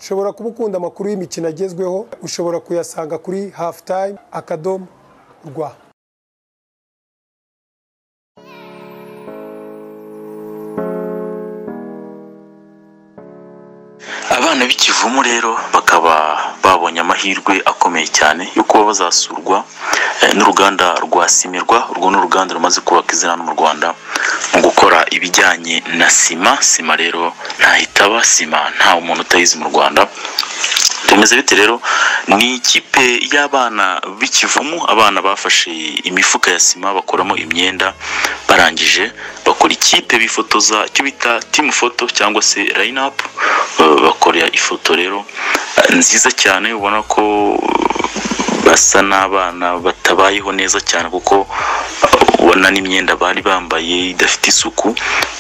ushobora kuba ukunda amakuru y'imikino agezweho ushobora kuyasanga kuri hafu tayime akadomo rwa abana b'ikivumu rero bakaba babonye amahirwe akomeye cyane yo kuba bazasurwa eh, n'uruganda rwa simirwa urwo ni uruganda rumaze kubaka izina hano mu rwanda mu gukora ibijyanye na sima sima rero ntahitaba sima nta umuntu utayizi mu rwanda bimeze bite rero ni ikipe y'abana b'ikivumu abana bafashe imifuka ya sima bakoramo imyenda barangije bakora ikipe bifotoza icyo bita timu foto cyangwa se line up bakora ifoto rero eh, nziza cyane ubona ko basa n'abana batabayeho neza cyane kuko uh, ubona n'imyenda bari bambaye idafite isuku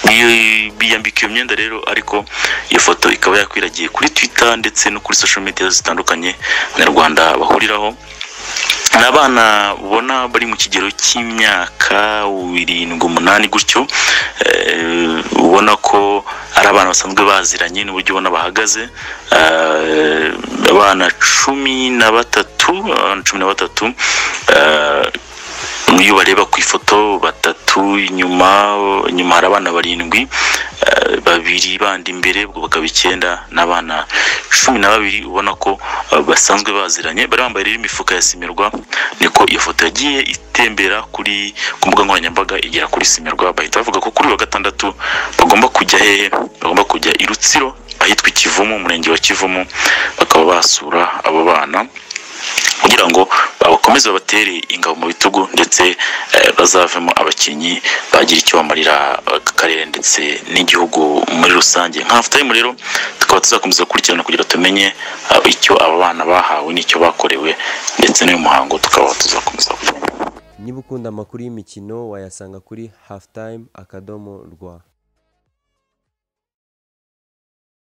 Bi- biyambika iyo myenda rero ariko iyo foto ikaba yakwiragiye kuri twitter ndetse no kuri social media zitandukanye abanyarwanda bahuriraho ni abana ubona bari mu kigero cy'imyaka irindwi umunani gutyo eh, ubona ko ari abana basanzwe baziranye n'uburyo ubona bahagaze Eh, abana cumi na batatu abana cumi na batatu eh, iyo bareba ku ifoto batatu inyuma inyuma hari abana barindwi eh, babiri bandi imbere ubwo bakaba icyenda n'abana cumi na babiri ubona ko eh, basanzwe baziranye bari bambaye rero imifuka ya simirwa niko iyo foto yagiye itembera kuri ku mbuga nkoranyambaga igera kuri simirwa bahita bavuga ko kuri uyu wa gatandatu bagomba kujya hehe bagomba kujya i rutsiro ahitwa ikivumu umurenge wa kivumu bakaba basura abo bana kugira ngo bakomeze babatere ingabo mu bitugu ndetse eh, bazavemo abakinnyi bagira icyo bamarira aka karere ndetse n'igihugu muri rusange nka time rero tukaba tuzakomeza gukurikirana kugira tumenye eh, icyo aba bana bahawe n'icyo bakorewe ndetse n'uyu muhango tukaba tuzakomeza kumenya niba ukunda amakuru y'imikino wayasanga kuri halftime akadomo rwa